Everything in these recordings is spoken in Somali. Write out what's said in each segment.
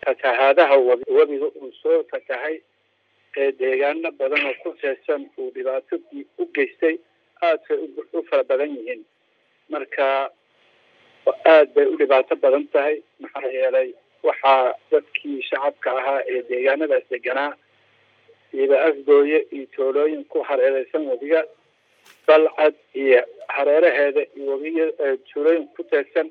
fatahaadaha webi webiga uu soo fatahay ee deegaano badan oo ku teesan uu dhibaato u geystay aadkay u fara badan yihiin marka aad bay u dhibaato badan tahay maxaa yeelay waxaa dadkii shacabka ahaa ee deegaanadaas deganaa iyoba afgooye iyo toolooyin ku hareereysan webiga balcad iyo hareeraheeda iyo webiya tuulooyin ku teegsan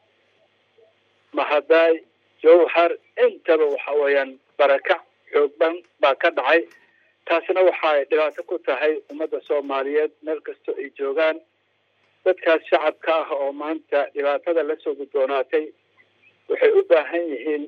mahadaay jawhar intaba waxa weeyaan barakac xoog dhan baa ka dhacay taasna waxaay dhibaato ku tahay ummadda soomaaliyeed meel kastoo ay joogaan dadkaas shacabka ah oo maanta dhibaatada lasoo guddoonaatay waxay u baahan yihiin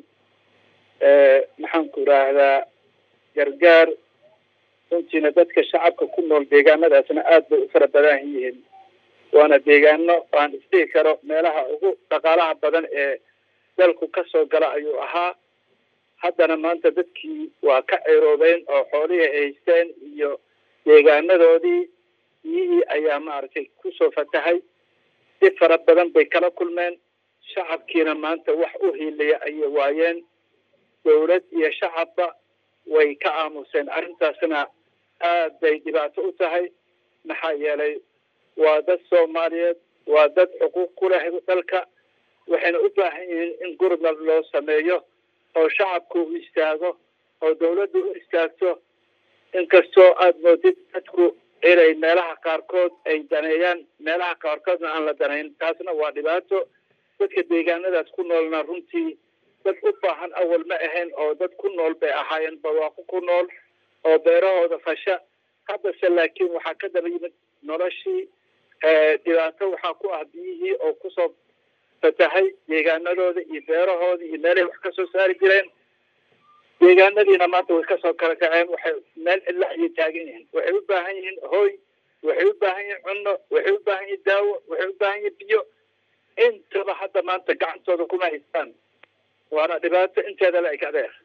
maxaanku idhaahdaa gargaar runtiina dadka shacabka ku nool deegaanadaasna aad bay u fara badan yihiin waana deegaano aan isdhihi karo meelaha ugu dhaqaalaha badan ee dalku ka soo gala ayuu ahaa haddana maanta dadkii waa ka ceroobeen oo xoolihii ay haysteen iyo deegaanadoodii biyihii ayaa maaragtay kusoo fatahay si fara badan bay kala kulmeen shacabkiina maanta wax u hiilaya ayay waayeen dawlad iyo shacabba way ka aamuseen arrintaasna aad bay dhibaato u tahay maxaa yeelay waa dad soomaaliyeed waa dad xuquuq ku leh dalka waxayna u baahan yihiin in gurmad loo sameeyo oo shacabku u istaago oo dawladdu u istaagto inkastoo aada moodid dadku inay meelaha qaarkood ay daneeyaan meelaha qaarkoodna aan la danayn taasna waa dhibaato dadka deegaanadaas ku noolna runtii dad u baahan awal ma ahayn oo dad ku nool bay ahaayeen barwaaqo ku nool oo beerahooda fasha haddase laakiin waxaa ka daba yimid noloshii dhibaato waxaa ku ah biyihii oo kusoo fatahay deegaanadooda iyo beerahooda iyo meelahay wax kasoo saari jireen deegaanadiina maanta way kasoo kala kaceen waxay meel cidla ayay taagan yihiin waxay u baahan yihiin hooy waxay u baahan yihiin cunno waxay u baahan yihiin daawo waxay u baahan yihiin biyo intaba hadda maanta gacantooda kuma haystaan waana dhibaato inteeda la eg adeer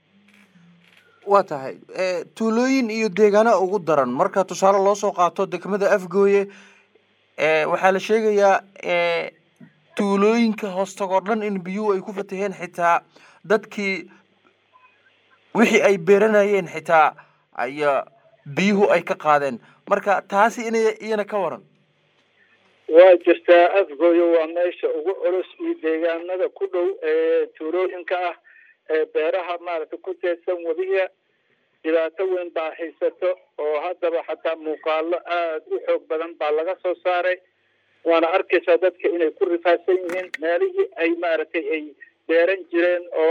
waa tahay tuulooyin iyo deegaano ugu daran marka tusaale loo soo qaato degmada afgooye waxaa la sheegayaa tuulooyinka hoostagoo dhan in biyuhu ay ku fataheen xitaa dadkii wixii ay beeranayeen xitaa aya biyuhu ay ka qaadeen marka taasi inay iyana ka waran waa jirtaa afgooye waa meesha ugu culus iyo deegaanada ku dhow ee tuulooyinka ah ee beeraha maaragtay ku teedsan webiga dhibaato weyn baa haysato oo haddaba xataa muuqaalo aada u xoog badan baa laga soo saaray waana arkaysaa dadka inay ku rifaadsan yihiin meelihii ay maaragtay ay beeran jireen oo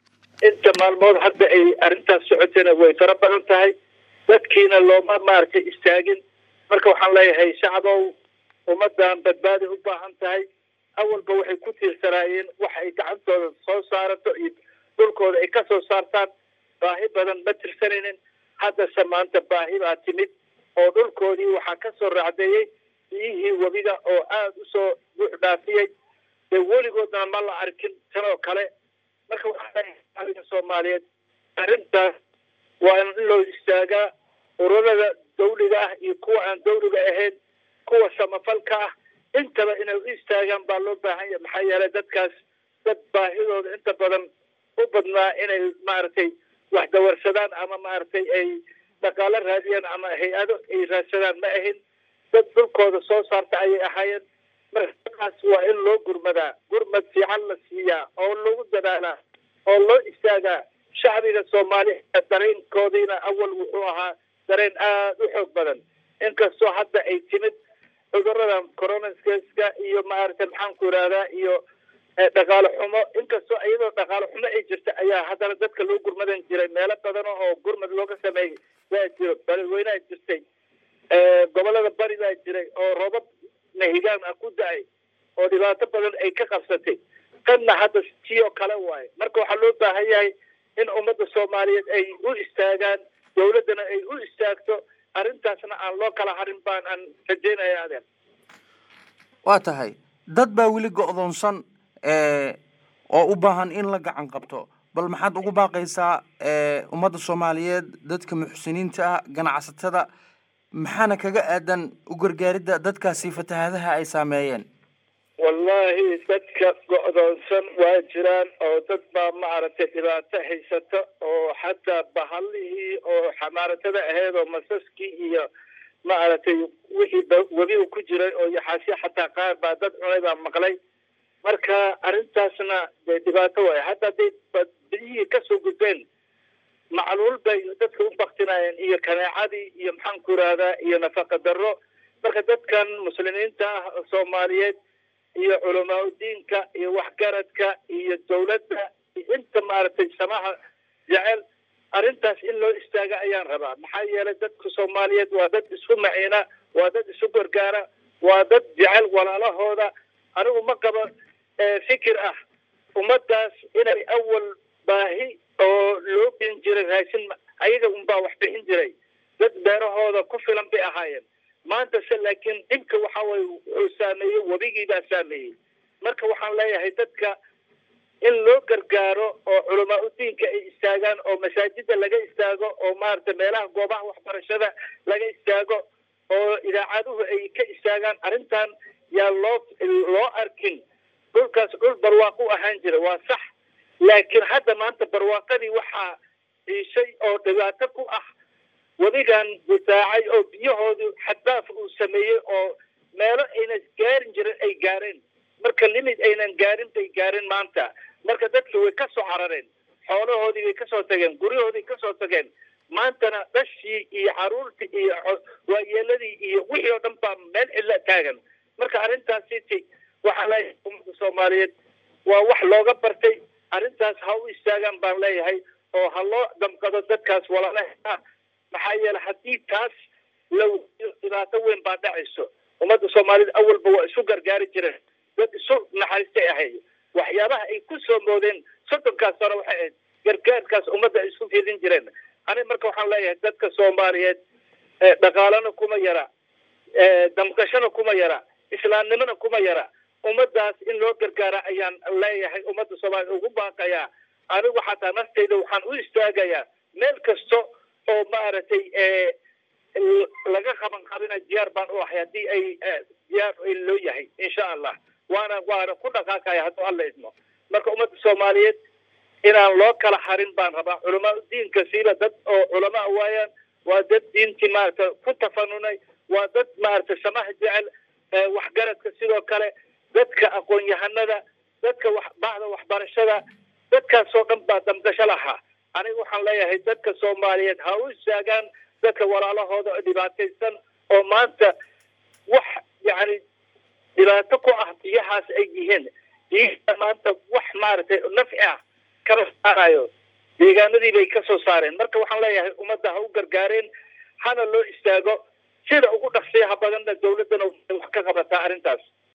inta maalmood hadda ay arrintaas socotayna way fara badan tahay dadkiina looma maaragtay istaagin marka waxaan leeyahay shacbow ummaddan badbaadi u baahan tahay awalba waxay ku tiirsanaayeen wax ay gacantooda soo saarato iyo dhulkooda ay ka soo saartaan baahi badan ma tirsanaynin haddase maanta baahi baa timid oo dhulkoodii waxaa ka soo raacdeeyey biyihii webiga oo aada usoo buux dhaafiyey dee weligoodna ma la arkin tanoo kale marka waxaa leeyahay soomaaliyeed arrintaas waa in loo istaagaa ururada dawliga ah iyo kuwa aan dawliga ahayn kuwa samafalka ah intaba inay u istaagaan baa loo baahan yahay maxaa yeelay dadkaas dad baahidooda inta badan u badnaa inay maaragtay wax dawarsadaan ama maaragtay ay dhaqaalo raadiyaan ama hay-ado ay raadsadaan ma ahin dad dhulkooda soo saarta ayay ahaayeen marka dadkaas waa in loo gurmadaa gurmad fiican la siiyaa oo lagu dadaalaa oo loo istaagaa shacbiga soomaaliya dareenkoodiina awal wuxuu ahaa dareen aada u xoog badan inkastoo hadda ay timid cuduradan coronaska iyo maaragtay maxaanku irahdaa iyo dhaqaalo xumo inkastoo iyadoo dhaqaalo xumo ay jirta ayaa haddana dadka loo gurmadan jiray meelo badan oo gurmad looga sameeyey waa jiro balweynaha jirtay gobolada bari baa jiray oo roobab nahigaan ah ku da-ay oo dhibaato badan ay ka qabsatay tanna hadda tii oo kale waaye marka waxaa loo baahan yahay in ummadda soomaaliyeed ay u istaagaan dawladdana ay u istaagto arrintaasna aan loo kala harin baan aan rajeynaya adeer waa tahay dad baa weli go-doonsan oo u baahan in la gacan qabto bal maxaad ugu baaqaysaa ummadda soomaaliyeed dadka muxsiniinta ah ganacsatada maxaana kaga aadan u gargaaridda dadkaasi fatahaadaha ay saameeyeen wallahi dadka go'doonsan waa jiraan oo dad baa maaragtay dhibaato haysata oo xataa bahalihii oo xamaaratada ahayd oo masaskii iyo maaragtay wixii webiga ku jiray oo yaxaasya xataa qaar baa dad cunay baa maqlay marka arrintaasna dee dhibaato waay hadda hadday biyihii kasoo gudbeen macluul bay dadka u baktinayeen iyo kaneecadii iyo maxaan ku irahdaa iyo nafaqa darro marka dadkan muslimiinta ah soomaaliyeed iyo culamaa udiinka iyo waxgaradka iyo dawladda inta maaragtay samaha jecel arrintaas in loo istaaga ayaan rabaa maxaa yeelay dadka soomaaliyeed waa dad isku maciina waa dad isu gargaara waa dad jecel walaalahooda anigu ma qabo fikir ah ummaddaas inay awal baahi oo loo bin jiray raashin ayaga unbaa wax bixin jiray dad beerahooda ku filan bay ahaayeen maanta se laakiin dhibka waxa waye wuxuu saameeyey webigii baa saameeyey marka waxaan leeyahay dadka in loo gargaaro oo culamaa udiinka ay istaagaan oo masaajida laga istaago oo maaragtay meelaha goobaha waxbarashada laga istaago oo idaacaduhu ay ka istaagaan arrintan yaa loo loo arkin dhulkaas dhul barwaaqo u ahaan jira waa sax laakiin hadda maanta barwaaqadii waxaa ciishay oo dhibaato ku ah webigan difaacay oo biyahoodu xaddaaf uu sameeyey oo meelo ayna gaarin jirin ay gaareen marka limid aynan gaarin bay gaareen maanta marka dadki way ka soo carareen xoolahoodii way kasoo tageen guryahoodii kasoo tageen maantana dhashii iyo caruurtii iyo waayeeladii iyo wixii oo dhan baa meel cilla taagan marka arrintaasiti waxaa leeyahay ummadda soomaaliyeed waa wax looga bartay arrintaas ha u istaagaan baan leeyahay oo ha loo damqado dadkaas walaalaha maxaa yeele haddii taas la dhibaato weyn baa dhacayso ummadda soomaaliyed awalba waa isu gargaari jireen dad isu naxariistay ahayd waxyaabaha ay ku soo moodeen soddonkaas hore waxay ahayd gargaarkaas ummadda ay isku fidin jireen aniga marka waxaan leeyahay dadka soomaaliyeed dhaqaalana kuma yara damqashana kuma yara islaamnimona kuma yara ummaddaas in loo gargaara ayaan leeyahay ummadda soomaaliya ugu baaqayaa anigu xataa naftayda waxaan u istaagayaa meel kasta oo maaragtay laga qaban qabina diyaar baan u ahay haddii ay diyaar loo yahay insha allah waana waana ku dhaqaaqaya hadduu alla idmo marka ummadda soomaaliyeed inaan loo kala harin baan rabaa culamaa diinka siiba dad oo culamaa waayaan waa dad diintii maaragta ku tafanunay waa dad maaragtay samaha jecel waxgaradka sidoo kale dadka aqoon-yahanada dadka wax bahda waxbarashada dadkaasoo dhan baa damgasho lahaa aniga waxaan leeyahay dadka soomaaliyeed ha u istaagaan dadka walaalahooda dhibaataysan oo maanta wax yacni dhibaato ku ah biyahaas ay yihiin biyaha maanta wax maaragtay nafci ah kama saarayo deegaanadii bay kasoo saareen marka waxaan leeyahay ummadda ha u gargaareen hana loo istaago sida ugu dhaqsiyaha badanna dawladdana wax ka qabataa arrintaas